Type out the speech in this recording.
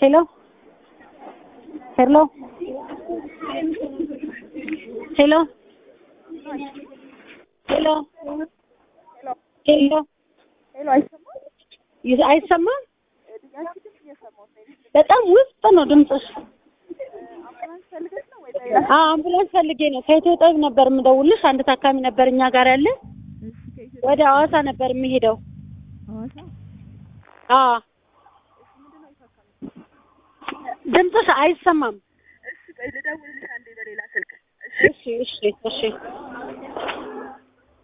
ሄሎ ሄሎ ሄሎ ሄሎ ሄሎ ሄሎ አይሰማም? ይህ- አይሰማም? ያንቺ ድምፅ እየሰማሁት ነው። በጣም ውስጥ ነው ድምፅሽ። አምቡላንስ ፈልገሽ ነው ወይ ሌላ? አዎ አምቡላንስ ፈልጌ ነው። ከኢትዮ ጠቢብ ነበር የምደውልሽ። አንድ ታካሚ ነበር እኛ ጋር ያለ። እሺ ከኢትዮ ወደ ሐዋሳ ነበር የሚሄደው። ሐዋሳ አዎ ድምፅሽ አይሰማም። እሺ ቆይ ልደውልልሽ አንዴ በሌላ ስልክ። እሺ እሺ እሺ